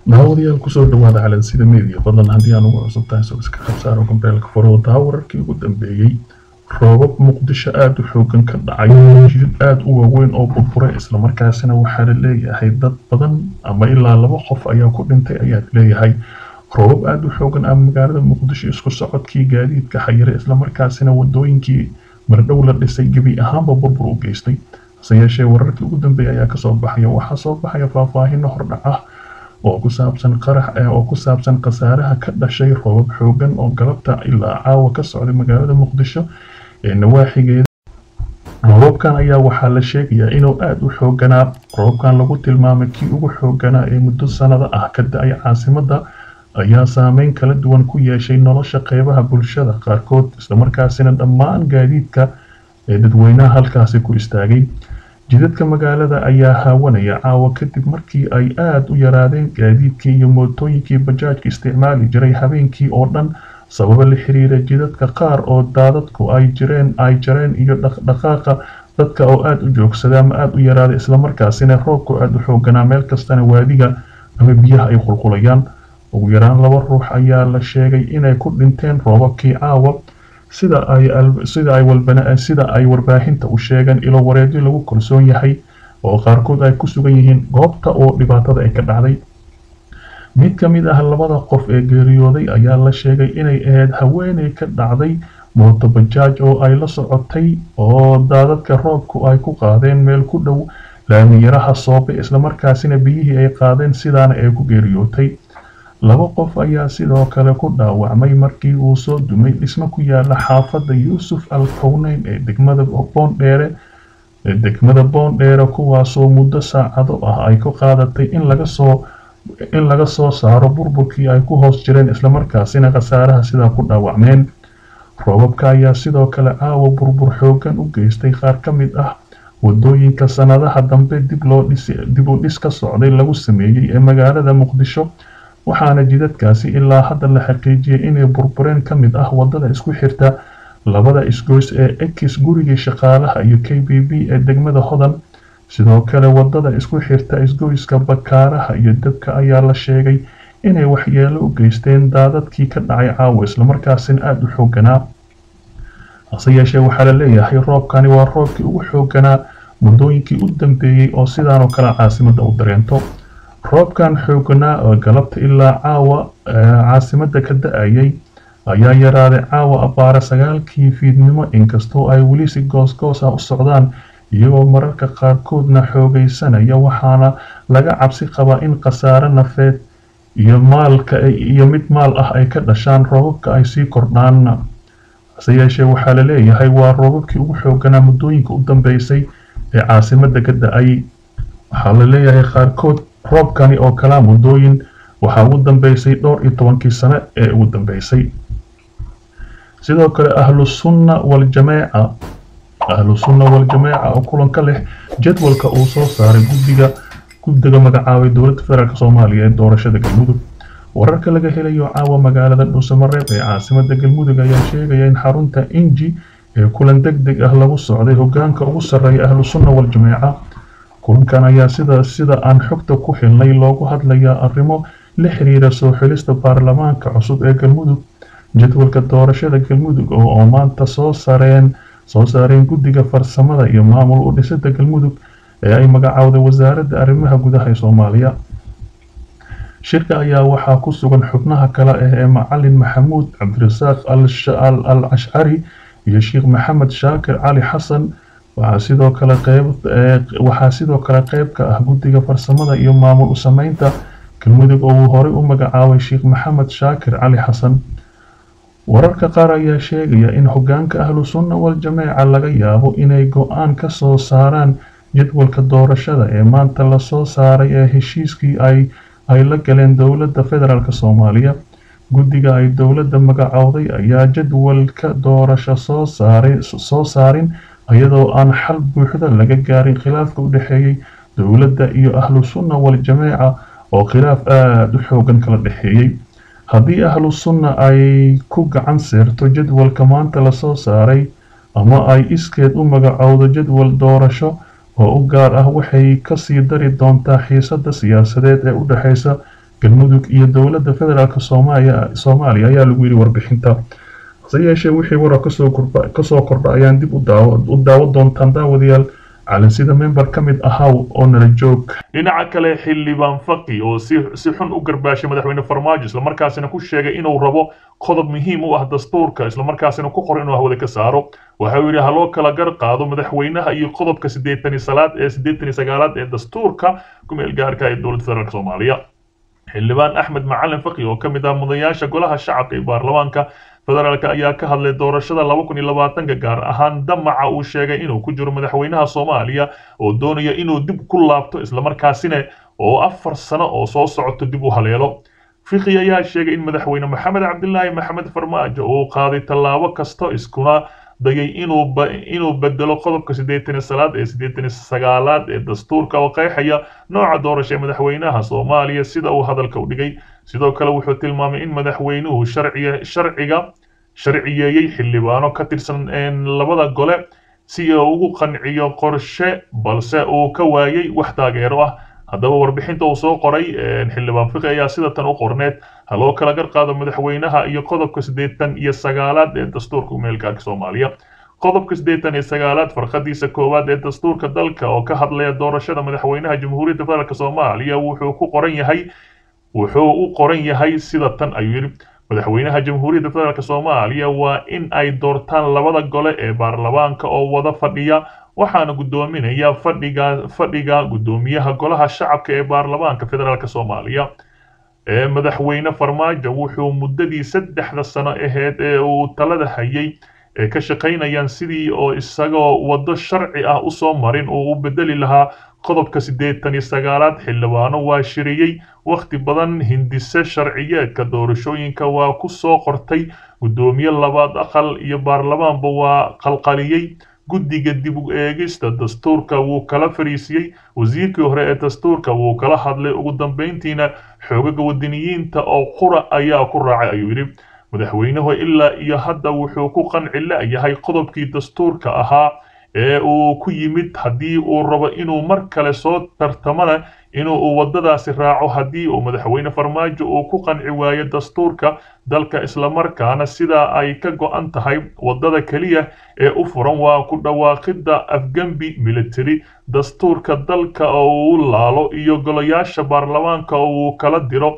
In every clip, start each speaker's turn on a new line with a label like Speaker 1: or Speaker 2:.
Speaker 1: daawadayaal kusoo dhawaada calansida media fadlan haddii aan ugu cusub tahay soo iska qabsaaro gambeelka faro taa wararkii ugu dambeeyey roobab muqdisho aada u xoogan ka dhacay jidad aada u waaweyn oo burburay islamarkaasina waxaa la leeyahay dad badan ama ilaa laba qof ayaa ku dhintay ayaad leeyahay roobab aada u xoogan ah magaalada muqdisho isku socodkii gaadiidka xayire islamarkaasina wadooyinkii mardhow la dhisay gebi ahaanba burbur u geystay hase yeeshee wararkii ugu dambeeya ayaa kasoo baxaya waxaa soo baxaya faahfaahino hordhac ah oo ku saabsan qarax oo ku saabsan khasaaraha ka dhashay roobab xoogan oo galabta ilaa caawa ka socday magaalada muqdisho ee nawaaxigeeda roobabkan ayaa waxaa la sheegayaa inuu aada u xooganaa roobabkan lagu tilmaamay kii ugu xooganaa ee muddo sanado ah ka da-ay caasimada ayaa saameyn kala duwan ku yeeshay nolosha qeybaha bulshada qaarkood islamarkaasina dhammaan gaadiidka ee dadweynaha halkaasi ku istaagay jidadka magaalada ayaa haawanaya caawa kadib markii ay aada u yaraadeen gaadiidkii iyo mootooyinkii bajaajka isticmaali jiray habeenkii oo dhan sababo la xiriira jidadka qaar oo daadadku ay jireen ay jareen iyo dhaqdhaqaaqa dadka oo aada u joogsada ama aada u yaraaday islamarkaasina roobku aada u xooganaa meel kastana waadiga ama biyaha ay qulqulayaan ugu yaraan laba ruux ayaa la sheegay inay ku dhinteen roobabkii caawa sida ay sida ay walbana sida ay warbaahinta u sheegeen ilo wareedyo lagu kalsoon yahay oo qaarkood ay ku sugan yihiin goobta oo dhibaatada ay ka dhacday mid ka mid ah labada qof ee geeriyooday ayaa la sheegay inay ahayd haweeney ka dhacday mooto bajaaj oo ay la socotay oo daadadka roobku ay ku qaadeen meel ku dhow laamiyaraha soobe islamarkaasina biyihii ay qaadeen sidaana ay ku geeriyootay laba qof ayaa sidoo kale ku dhaawacmay markii uu soo dumay dhismo ku yaala xaafadda yuusuf al kowneyn ee degmada boondheere ee degmada boondheere kuwaasoo muddo saacado ah ay ku qaadatay in laga soo in laga soo saaro burburkii ay ku hoos jireen islamarkaasina khasaaraha sidaa ku dhaawacmeen roobabka ayaa sidoo kale caawa burbur xoogan u geystay qaar ka mid ah wadooyinka sanadaha dambe dib loo dhis dib u dhis ka socday lagu sameeyey ee magaalada muqdisho waxaana jidadkaasi ilaa hadda la xaqiijiyay inay burbureen ka mid ah wadada isku xirta labada isgoys ee ekis gurigii shaqaalaha iyo k b b ee degmada hodan sidoo kale wadada isku xirta isgoyska bakaaraha iyo dabka ayaa la sheegay inay waxyeelo u geysteen daadadkii ka dhacay caawa islamarkaasina aada u xooganaa hase yeeshee waxaa la leeyahay roobkani waa roobkii ugu xooganaa muddooyinkii u dambeeyey oo sidaanoo kale caasimada u dareento roobkan xooganaa oo galabta ilaa caawa caasimada ka da-ayay ayaa yaraaday caawa abbaare sagaalkii fiidnimo inkastoo ay weli si goosgoosa u socdaan iyagoo mararka qaarkoodna xoogaysanaya waxaana laga cabsi qabaa in khasaare nafeed iyo maalka iyo mid maal ah ay ka dhashaan roobabka ay sii kordhaan hase yeeshee waxaa la leeyahay waa roobabkii ugu xooganaa muddooyinka u dambeysay ee caasimada ka da-ay waxaa la leeyahay qaarkood roobkani oo kalaa muddooyin waxaa ugu dambeysay dhowr iyo tobankii sano ee ugu dambeysay sidoo kale ahlu sunna waljamaaca ahlu sunna waljamaaca oo kulanka leh jadwalka uu soo saaray guddiga guddiga magacaabay dowladda federaalk soomaaliya ee doorashada galmudug wararka laga helayo caawa magaalada dhuusamareeb ee caasimada galmudug ayaa sheegaya in xarunta inji ee kulan deg deg ah lagu socday hogaanka ugu sarreeya ahlu sunna waljamaaca kulankan ayaa sida sida aan xogta ku helnay loogu hadlayaa arrimo la xiriira soo xilista baarlamaanka cusub ee galmudug jadwalka doorashada galmudug oo maanta soo sareen soo saareen guddiga farsamada iyo maamul u dhisida galmudug ee ay magacowday wasaaradda arrimaha gudaha ee soomaaliya shirka ayaa waxaa ku sugan xubnaha kale ah ee macalin maxamuud cabdirasaaq al cashcari iyo sheekh maxamed shaakir cali xasan waxaa sidoo kale qeyb waxaa sidoo kale qeyb ka ah guddiga farsamada iyo maamul u sameynta galmudug oo uu horey u magacaabay sheekh maxamed shaakir cali xasan wararka qaar ayaa sheegaya in hogaanka ahlu sunna waljamaaca laga yaabo inay go-aan ka soo saaraan jadwalka doorashada ee maanta lasoo saaray ee heshiiskii ay ay la galeen dowladda federaalk soomaaliya guddiga ay dowladda magacowday ayaa jadwalka doorasho soo saaray soo saarin iyadoo aan xal buuxda laga gaarin khilaafka u dhexeeyey dowladda iyo ahlu sunna waljamaaca oo khilaaf aada u xoogan kala dhexeeyey haddii ahlu sunna ay ku gacan seerto jadwalka maanta lasoo saaray ama ay iskeed u magacowdo jadwal doorasho oo u gaar ah waxay kasii dari doontaa xiisada siyaasadeed ee u dhexeysa galmudug iyo dowladda federaalk soomaaliya soomaaliya ayaa lagu yidhi warbixinta hase yeeshee wixii warar kasoo kordha kasoo kordha ayaan dib u daawo u daawo doontaan daawadayaal calansida member ka mid ahaw oo nala joog dhinaca kale xildhibaan faqi oo si si xun u garbaashay madaxweyne farmaajo islamarkaasina ku sheegay inuu rabo qodob muhiim u ah dastuurka islamarkaasina ku qor inuu hawada ka saaro waxa uu yidhi haloo kala gar qaado madaxweynaha iyo qodobka siddeetan iyo salaad ee siddeetan iyo sagaalaad ee dastuurka ku-meel gaarka ee dowladda federaalk soomaaliya xildhibaan axmed macalin faqi oo ka mid ah mudayaasha golaha shacabka ee baarlamaanka federaalk ayaa ka hadlay doorashada laba kun iyo labaatanka gaar ahaan damaca uu sheegay inuu ku jiro madaxweynaha soomaaliya oo doonaya inuu dib ku laabto islamarkaasina oo afar sano oo soo socoto dib u haleelo fiqi ayaa sheegay in madaxweyne maxamed cabdilaahi maxamed farmaajo uu qaaday tallaabo kasta iskuna dayay inuu inuu bedelo qodobka siddeetan iyo salaad ee siddeetan iyo sagaalaad ee dastuurka oo qeexaya nooca doorasha ee madaxweynaha soomaaliya sida uu hadalka u dhigay sidoo kale wuxuu tilmaamay in madaxweynuhu sharciya sharciga sharciyeeyey xildhibaano ka tirsan labada gole si uu ugu qanciyo qorshe balse uu ka waayay wax taageero ah haddaba warbixinta uu soo qoray xildhibaan fiqi ayaa sida tan u qorneed ha loo kala gar qaado madaxweynaha iyo qodobka siddeetan iyo sagaalaad ee dastuurka umeelgaarka soomaaliya qodobka siddeetan iyo sagaalaad farqadiisa koowaad ee dastuurka dalka oo ka hadlaya doorashada madaxweynaha jamhuuriyadda federaalk soomaaliya wuxuu ku qoran yahay wuxuu u qoran yahay sida tan ayuu yidhi madaxweynaha jamhuuriyadda federaalk soomaaliya waa in ay doortaan labada gole ee baarlamaanka oo wada fadhiya waxaana guddoominaya fadhiga fadhiga guddoomiyaha golaha shacabka ee baarlamaanka federaalk soomaaliya ee madaxweyne farmaajo wuxuu muddadii saddexda sano aheyd ee uu talada hayay ee ka shaqaynayaan sidii oo isagoo waddo sharci ah usoo marin uu u bedeli lahaa qodobka siddeetan iyo sagaalaad xildhibaano waa shiriyey wakhti badan hindise sharciyeedka doorashooyinka waa ku soo qortay guddoomiye labaad aqal iyo baarlamaanba waa qalqaliyey guddiga dib u eegista dastuurka wuu kala fariisiyey wasiirkii hore ee dastuurka wuu kala hadlay ugu dambayntiina xoogaga wadaniyiinta oo qura ayaa ku raacay ayuu yidhi madaxweynuhu ilaa iyo hadda wuxuu ku qanci la'yahay qodobkii dastuurka ahaa ee uu ku yimid haddii uu rabo inuu mar kale soo tartamana inuu waddadaasi raaco haddii uu madaxweyne farmaajo uu ku qanci waayo dastuurka dalka islamarkaana sidaa ay ka go'an tahay waddada keliya ee u furan waa ku dhawaaqidda afgembi military dastuurka dalka oo uu laalo iyo golayaasha baarlamaanka oo uu kala diro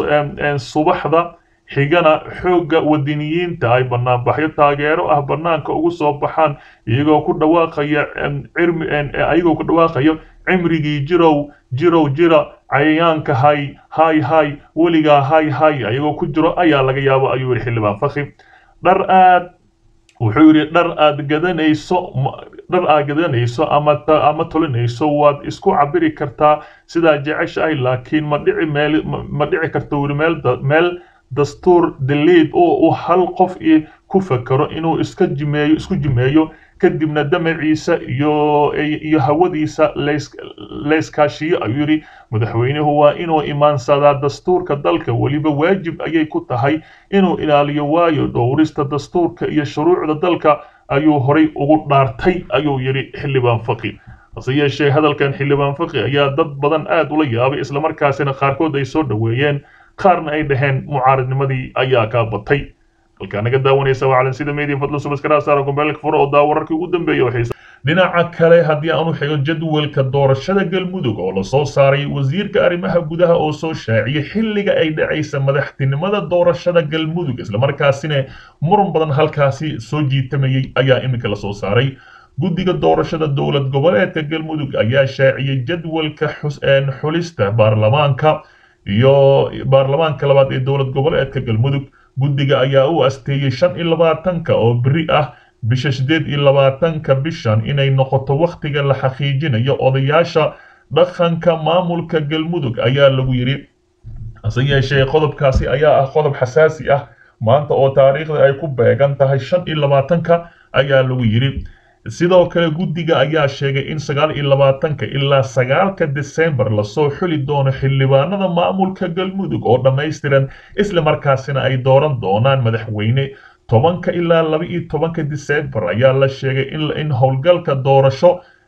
Speaker 1: subaxda xigana xoogga wadiniyiinta ay banaanbaxyo taageero ah banaanka ugu soo baxaan iyagoo ku dhawaaqaya cirmi ayagoo ku dhawaaqayo cimrigii jirow jirow jira cayayaanka hay hay hay weligaa hay hay ayagoo ku jiro ayaa laga yaabo ayuu yidhi xildhibaan fakhi dhar aad wuxuu yidhi dhar aad gadanayso dhar aad gadanayso ama ama tolinayso waad isku cabiri kartaa sidaa jeceshahay laakiin ma dhici meel ma dhici karta wili meel meel dastuur daliid oo uu hal qof ku fakero inuu iska jimeeyo isku jimeeyo kadibna damaciisa iyo iyo hawadiisa layskaashiyo ayuu yidhi madaxweynuhu waa inuu imaansadaa dastuurka dalka weliba waajib ayay ku tahay inuu ilaaliyo waayo dhowrista dastuurka iyo shuruucda dalka ayuu horay ugu dhaartay ayuu yidhi xildhibaan faqi hase yeeshee hadalkan xildhibaan faqi ayaa dad badan aad ula yaabay islamarkaasina qaarkood ay soo dhoweeyeen qaarna ay dhaheen mucaaridnimadii ayaa kaa batay halkaa naga daawanaysa waa calansida media fadlo subaskarasaara gombeelka furo oo daa wararkii ugu dambeeya waxay dhinaca kale haddii aan u xigo jadwalka doorashada galmudug oo lasoo saaray wasiirka arrimaha gudaha oo soo shaaciyay xilliga ay dhacaysa madaxtinimada doorashada galmudug islamarkaasina muran badan halkaasi soo jiitamayay ayaa iminka lasoo saaray guddiga doorashada dowlad goboleedka galmudug ayaa shaaciyey jadwalka xulista baarlamaanka iyo baarlamaanka labaad ee dowlad goboleedka galmudug guddiga ayaa u asteeyey shan iyo labaatanka oo beri ah bisha siddeed iyo labaatanka bishan inay noqoto wakhtiga la xaqiijinayo odayaasha dhaqanka maamulka galmudug ayaa lagu yidhi hase yeeshee qodobkaasi ayaa ah qodob xasaasi ah maanta oo taariikhda ay ku beegan tahay shan iyo labaatanka ayaa lagu yidhi sidoo kale guddiga ayaa sheegay in sagaal iyo labaatanka ilaa sagaalka desembar lasoo xuli doono xildhibaanada maamulka galmudug oo dhammaystiran isla markaasina ay dooran doonaan madaxweyne tobanka ilaa laba iyo tobanka desembar ayaa la sheegay in howlgalka doorasho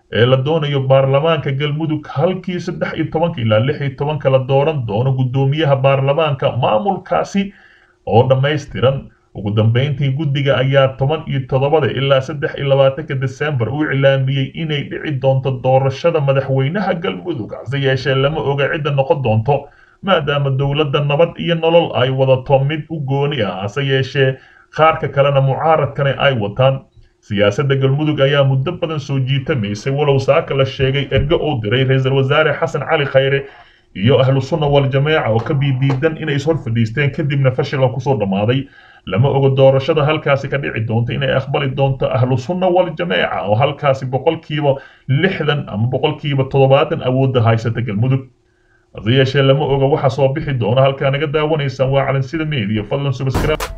Speaker 1: ee la doonayo baarlamaanka galmudug halkii saddex iyo tobanka ilaa lix iyo tobanka la dooran doono guddoomiyaha baarlamaanka maamulkaasi oo dhammaystiran ugu dambeyntii guddiga ayaa toban iyo toddobada ilaa saddex iyo labaatanka desembar u iclaamiyey inay dhici doonto doorashada madaxweynaha galmudug hase yeeshee lama oga cidda noqon doonto maadaama dowladda nabad iyo nolol ay wadato mid u gooni ah hase yeeshee qaarka kalena mucaaradkana ay wataan siyaasadda galmudug ayaa muddo badan soo jiitamaysay walow saaka la sheegay ergo uu diray ra-iisul wasaare xasan cali khayre iyo ahlu sunna wal-jameeca oo ka biidiidan inay ishor fadhiisteen kadibna fashila kusoo dhammaaday lama oga doorashada halkaasi ka dhici doonto inay aqbali doonto ahlu sunna wal-jameeca oo halkaasi boqolkiiba lixdan ama boqolkiiba toddobaatan awoodda haysata galmudug hase yeeshee lama oga waxa soo bixi doona halkaa naga daawanaysaan waa calansida media fadlan subscribe